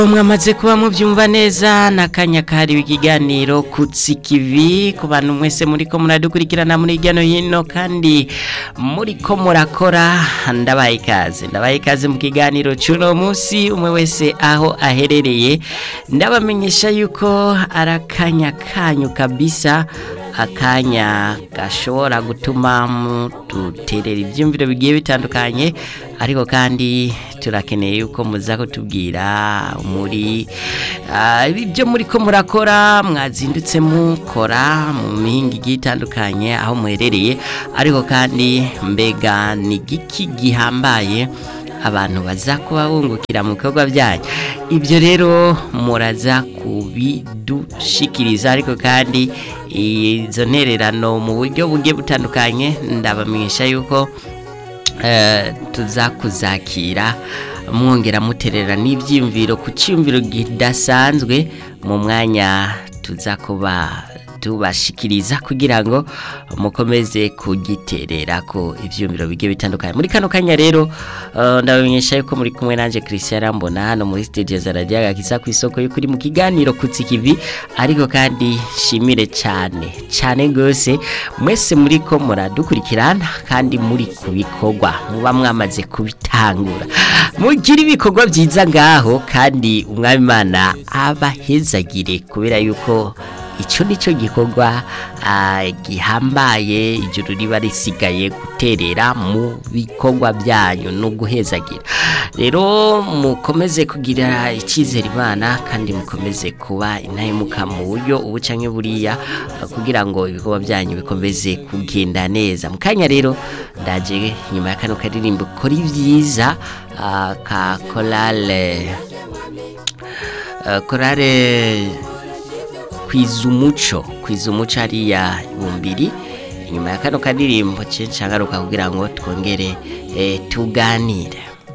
mwamaze kuba mubyumva neza n'akanya kahariwe ikiganiro kutsi kivi ku bantu mwese muri ko muradukurikirana muri hirya no hino kandi muri ko murakora ndabaye ikaze ndabaye ikaze mu kiganiro cy'uno munsi umwe wese aho aherereye ndabamenyesha yuko ari akanya kanyu kabisa akanya gashobora gutuma muduterera ibyumviro bigiye bitandukanye ariko kandi turakeneye yuko muza kutubwira muri ibyo muri ko murakora mwazindutse mukora mu mihinga igiye itandukanye aho muherereye ariko kandi mbega ni giki gihambaye abantu baza kuba bungukira mu bikorwa byanyu ibyo rero muraza kubidushikiriza ariko kandi izo ntererano mu buryo bugiye butandukanye ndabamenyesha yuko tuza kuzakira mwongera muterera n'ibyiyumviro ku cyumviro kidasanzwe mu mwanya tuza kuba tubashikiriza kugira ngo mukomeze kugiterera ko ibyumviro bigiye bitandukanye muri kano kanya rero ndabamenyesha yuko muri kumwe nanjye Christian Rambona hano muri studio za Radio Gakiza ku isoko y'ukuri mu kiganiro kutsi kivi ariko kandi shimire cyane cyane gose mwese muri ko muradukurikirana kandi muri kubikorwa muba mwamaze kubitangura mugira ibikorwa byiza ngaho kandi umwami Imana abahezagire kubera yuko icyo ni cyo gikorwa gihambaye ijuru riba risigaye guterera mu bikorwa byanyu no guhezagira rero mukomeze kugira icyizere imana kandi mukomeze kuba intahemuka mu buryo ubu cyangwa buriya kugira ngo ibikorwa byanyu bikomeze kugenda neza mu kanya rero ndaje nyuma ya kano karirimbo kora ibyiza ka korale korale kwiza umuco kwiza umuco ariya bumbiri inyuma ya kano kadirimbo cyinshi agaruka kugira ngo twongere tuganire